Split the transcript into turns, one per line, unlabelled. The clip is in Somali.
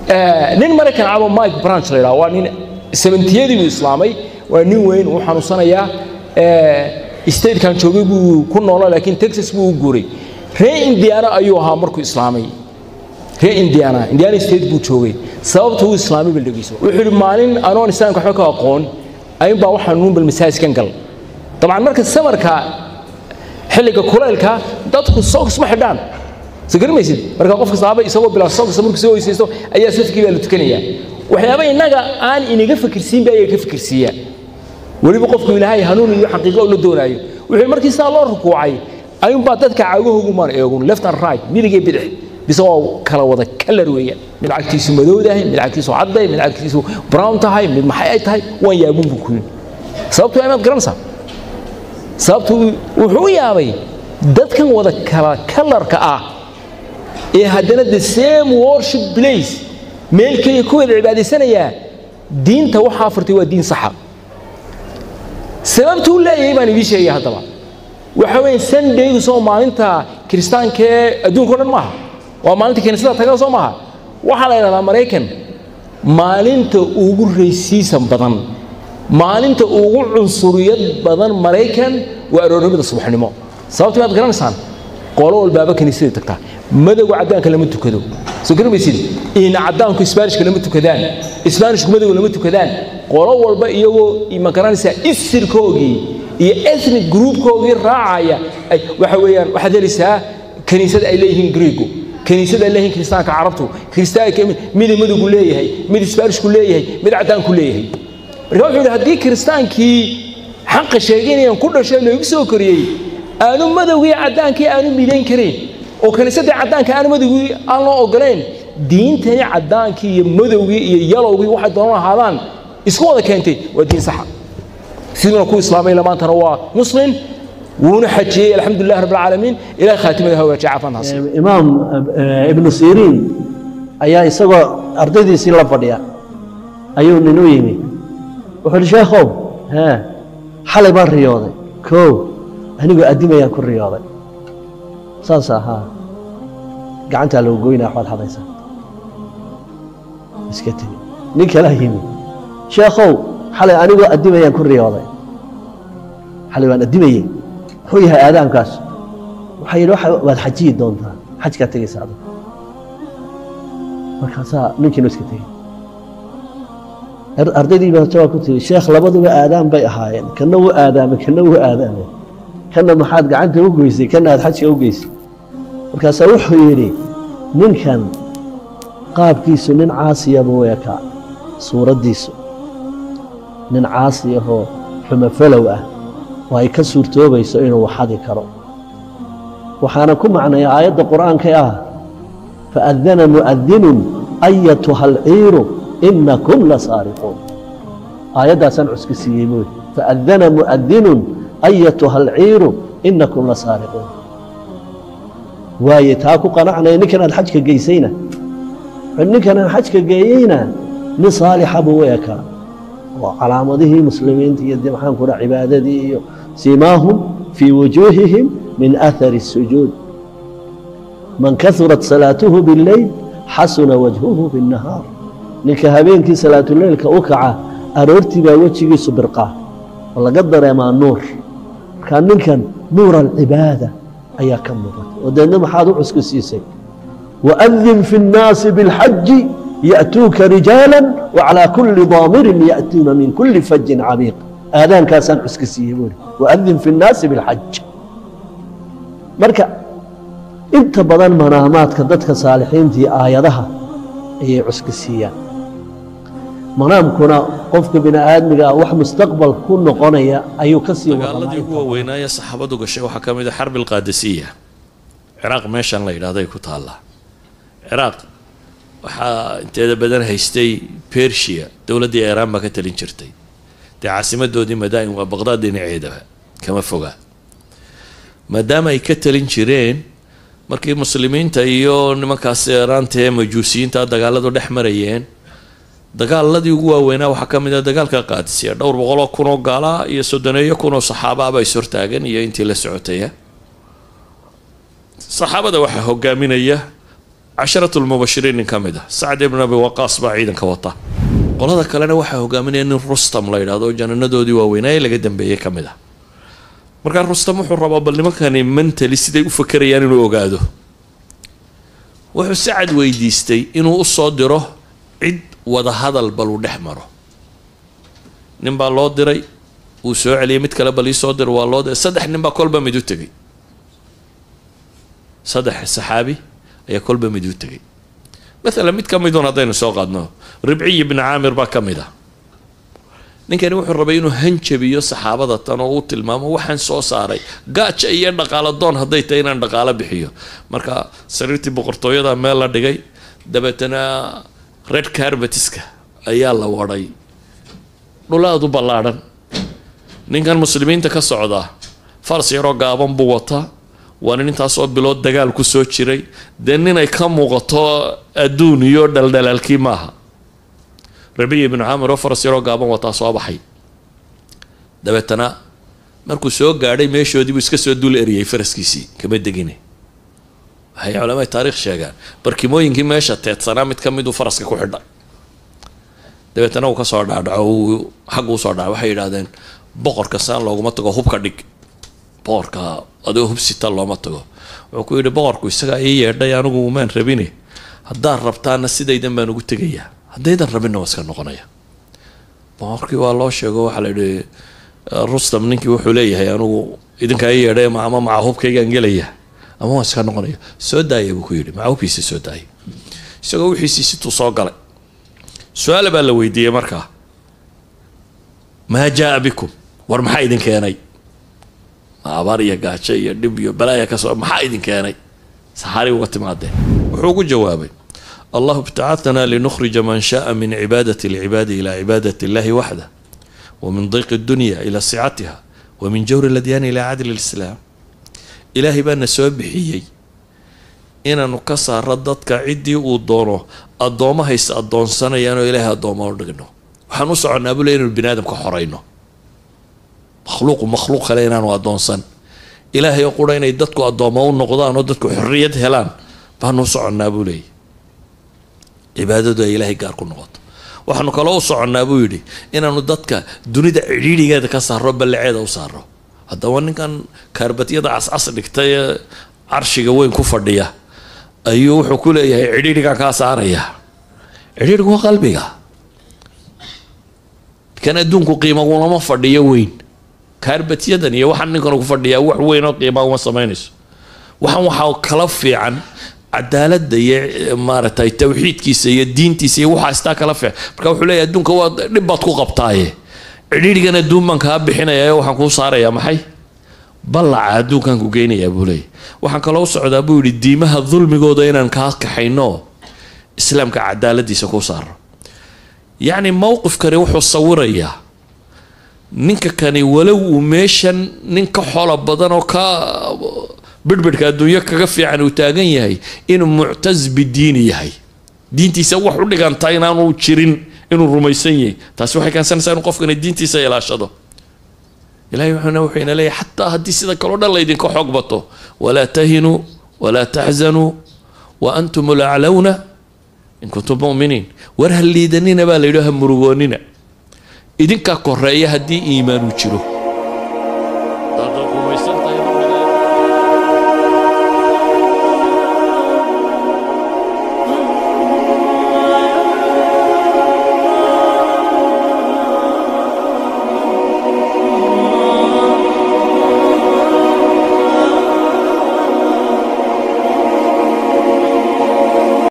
nin maraykan cabo mike branch la yidhaha waa nin sabentiyadii buu islaamay waa nin weyn uu xanuunsanayaa statekan joogay buu ku noolaa laakiin texas buu u guuray ree indiana ayuu ahaa markuu islaamay ree indiana indiana state buu joogay sababta uu islaamay bal dhegeyso wuxuu yidhi maalin anoon islaamka waxba ka aqoon ayuunbaa waxaan nuun bal masaajiskan gal dabcan marka samarka xilliga kulaylka dadku socks ma xidhaan soo garamaysid marka qofka saaba isagoo bilaa socks markuu soo weysaysto ayaa safkii baa la tukanayaa waxyaaba innaga aan inaga fikirsiinba ayaa ka fikirsiiyaa weliba qofku ilaahay hanuun iyo xaqiiqo la doonaayo wuxuu markii saa loo rukuucay ayuunbaa dadka caagahoogu maan eegun left and right midig iyo bidix bise waa kala wada kalar weeyaan mid cagtiisu madowdahay mid cagtiisu cadday mid cagtiisu brown tahay mid maxay ay tahay waan yaabun buu ku yidhi sababtu waa inaad garanaysaa sababtu wuxuu u yaabay dadkan wada kala kalarka ah ee haddana the same worship place meel keliya ku wada cibaadaysanayaa diinta waxaa furtay waa diin saxa sababtuu leeyahay baan idiin sheegaya haddaba waxa weeye sandaydu soo maalinta kiristaanka ee adduunka o dhan maaha waa maalinta kiniisada taga soo maaha waxaa la yidhahdaa maraykan maalinta ugu raysiisan badan maalinta ugu cunsuriyad badan maraykan waa aroornimada subaxnimo sababta maad garanaysaan qolo walbaaba kiniisadii tagtaa madowga caddaanka lama tukado soo garamaysid in caddaanku isbaanishka lama tukadaan isbaanishku madowga lama tukadaan qolo walba iyagoo ma garanaysaa isirkoogii iyo ethnic groupkoogii raacaya waxa weeyaan waxaad helaysaa kiniisada ay leeyihiin greego kiniisada ay leeyihiin kiristaanka carabtu kiristaanka mid madowgu leeyahay mid isbaanishku leeyahay mid caddaanku leeyahay marka wuxuu yidhi haddii kiristaankii xaqa sheegaynayaan ku dhashay loogu soo koriyey aanu madowgii caddaankii aanu midayn karayn oo kiniisadii caddaanka aanu madowgii aan loo ogolayn diintani caddaankii iyo madowgii iyo yalowgii waxay doonan ahaadaan isku wada keentay waa diin saxa siduuna ku islaamay lamaantana waa muslim wuuna xajiyey alxamdulilah rabbi alcaalamiin ilahay khaatimada hawaajiye caafimaadkaas
imaam ibnu siriin ayaa isagoo ardaydiisii la fadhiya ayuu nin u yimi wuxuu uhi sheekhow hee xalay baan riyooday kow anigoo addimayaan ku riyooday saas ahaa gacantaa lagu goynaa waxbaad hadaysaa iska tegi nin kalaa yimi sheekhow xalay anigoo addimayaan ku riyooday xalay waan addimayey muxuu yahay aadaankaas waxaa yidhi waad xajiyi doontaa xajkaa tegaysa adag markaasaa ninkiinu iska tegey ardaydii baa jawaab ku tiri sheekh labaduba aadaan bay ahaayeen kana wuu aadaamay kana wuu aadaamay kana maxaad gacanta u geysay kana aad xajka u geysay markaasaa wuxuu yidhi ninkan qaabkiisu nin caasiya buu ekaa suuraddiisu nin caasi ahoo xumafalow ah oo ay ka suurtoobayso inuu waxadi karo waxaana ku macnaya aayadda qur'aanka ah faadana mu'adinun ayatuha alciiru inakum la saariquun aayaddaasaan cuska siiyey buui faadana mu'adinun ayatuha alciiru inakum la saariquun waaye taa ku qanacnaya ninkan aad xajka geysayna ninkan aan xajka geeyeyna nin saalixa buu u ekaa oo calaamadihii muslimiinta iyo de maxaan ku dhaha cibaadadii iyo simaahum fii wujuuhihim min athari الsujuud man kahurat salaatuhu biاlleyl xasuna wajhuhu biالnahaar ninka habeenkii salaatuleylka u kaca aroortii baa wejigiisu birqaa oo laga dareemaa nuur markaa ninkan nuur alcibaada ayaa ka muuqata oo deedna maxaad u cusku siisay waadin fi الnaasi biاlxaji yأtuuka rijaala wacalى kuli daamirin yأtuuna min kuli fajin camiiq aadaankaasaan cuska siiyey buuri waadin fi الnaasi biاlxaj marka inta badan manaamaadka dadka saalixiintii aayadaha ayay cuska siiyaan manaamkuna qofka bini aadmiga ah wax mustaqbal ku noqonaya ayuu ka sii
dagaaladii ugu waaweynaaye saxaabadu gashay waxaa ka mid a xarbi alqaadisiya ciraaq meeshan la yidhahday ku taallaa ciraaq waxaa inteeda badan haystay bersia dowladdii iiraan baa ka talin jirtay dee caasimadoodii madaa'in waa baqdaad dhinaceedaba kama fogaa maadaama ay ka talin jireen markii muslimiinta iyo nimankaas iiraanta ee majuusiyiinta dagaaladu dhex marayeen dagaaladii ugu waaweynaa waxaa ka mid ah dagaalka qaadisiya dhowr boqoloo kunoo gaala iyo soddoneeyo kunoo saxaabaaba is hortaagan iyo intii la socotaya saxaabada waxaa hogaaminaya casharatu lmubashiriin nin ka mid ah sacd ibn abi waqaas baa ciidanka wata qolada kalena waxaa hogaaminaya nin rustam la yidhahdo jananadoodii waaweynaaye laga dambeeyey ka mid ah markaa rustam wuxuu rabaa bal nimankani mentali siday u fakerayaan inuu ogaado wuxuu sacad weydiistay inuu usoo diro cid wada hadal bal uu dhex maro nin baa loo diray wuu soo celiyay mid kale bal iisoo diro waa loo diray saddex nin baa kolba mid u tegay saddex saxaabi ayaa kolba mid u tegay maalan mid ka midun haddaynu soo qaadno ribciy ibni caamir baa ka mid ah ninkani wuxuu rabay inuu hanjabiyo saxaabada tan oo u tilmaamo waxaan soo saaray gaaja iyo dhaqaalo doon hadday tahay inaan dhaqaalo bixiyo marka sariirtii boqortooyada meel la dhigay dabeetana red carbetiska ayaa la wadhay dhul aada u ballaadhan ninkan muslimiinta ka socda faras yaroo gaaban buu wataa waa nin intaasoo bilood dagaal ku soo jiray dee ninay ka muuqato adduun iyo dhaldhalaalkii maaha rabiya ibnu caamir oo faras yaroo gaaban wataa soo baxay dabeetana markuu soo gaadhay meeshoodii buu iska soo dul eriyey faraskiisii kama degine waxay culamada taarikh sheegaan barkimooyinkii meesha teedsanaa mid ka miduu faraska ku xidha dabeetana uu kasoo dhaadhaco uu xagga usoo dhaca waxay yidhahdeen boqorka saan looguma tago hubka dhig boqorka adigoo hubsita looma tago wuxuu ku yidhi boqorku isagaa ii yeedhay anigu umaan rabine haddaad rabtaana sidaydan baan ugu tegayaa haddaydan rabinna waa iska noqonaya boqorkii waa loo sheego waxaa la yidhi rustam ninkii wuxuu leeyahay anigu idinkaa ii yeedhay ama maca hubkaygaan gelaya ama waan iska noqonaya soo daaya buu ku yidhi maca hubkiisi soo daaya isagoo wixiisii situu soo galay su-aala baa la weydiiyey markaa maa jaa bikum war maxaa idin keenay abaar iyo gaajo iyo dhib iyo balaaya kasoo maxaa idin keenay saxaari uga timaadeen wuxuu ugu jawaabay allahu ibtacatanaa linukhrija man shaaa min cibaadati alcibaadi ila cibaadati illahi waxda wa min dayqi dunya ila sicatiha wa min jawri ladyaani ila cadli lislaam ilaahay baana soo bixiyey inaanu ka saaro dadka ciddii uu doono addoommahayse addoonsanayaan oo ilaahay addooma u dhigno waxaan u soconnaa bule inaynu bini aadamka xorayno makhluuqu makhluuq kale inaanu addoonsan ilaahay oo qura inay dadku addooma u noqdaan oo dadku xorriyad helaan baanu u soconnaa buu leeyay cibaadadu ay ilaahay gaar ku noqoto waxaanu kaloo u soconnaa buu yidhi inaanu dadka dunida cidhiidhigeeda ka saaro ballaceeda u saaro haddaba ninkan kaarbatyada cascas dhigtay ee carshiga weyn ku fadhiya ayuu wuxuu ku leeyahay cidhiidhigaa kaa saaraya cidhiidhigu waa qalbiga kan adduunku qiima ulama fadhiyo weyn kaarbatyadan iyo waxaan ninkan ku fadhiyaa wax weyn oo qiima uma samaynayso waxaan waxaa kala fiican cadaaladda iyo maaragtay tawxiidkiisa iyo diintiisa iyo waxaa istaa kala fiican marka wuxuu leeyahay adduunka waa dhib baad ku qabtaaye cidhiidhigan adduun baan kaa bixinaya waxaan kuu saarayaa maxay ballaca adduunkan ku geynayaa buu leeyahy waxaan kaloo u socdaa buu yidhi diimaha dulmigooda inaan kaa kaxayno islaamka cadaaladiisa ku saaro yacni mowqifkani wuxuu sawirayaa ninka kani walow uu meeshan nin ka xolo badan oo ka bidhbidhka adduunyo kaga fiican uu taagan yahay inuu muctas bidiini yahay diintiisa wax u dhigantaa inaanu jirin inuu rumaysan yahay taasi waxay keensanaysaa inuu qofkani diintiisa ilaashado ilahay wuxuuna wuxuu ina leeyahay xataa haddii sida kaloo dhan laydinka xoog bato walaa tahinuu walaa taxzanuu wa antum laclawna in kuntum muminiin war ha liidanina baa la yidhi ha murugoonina idinkaa koreeya haddii iimaanu jiro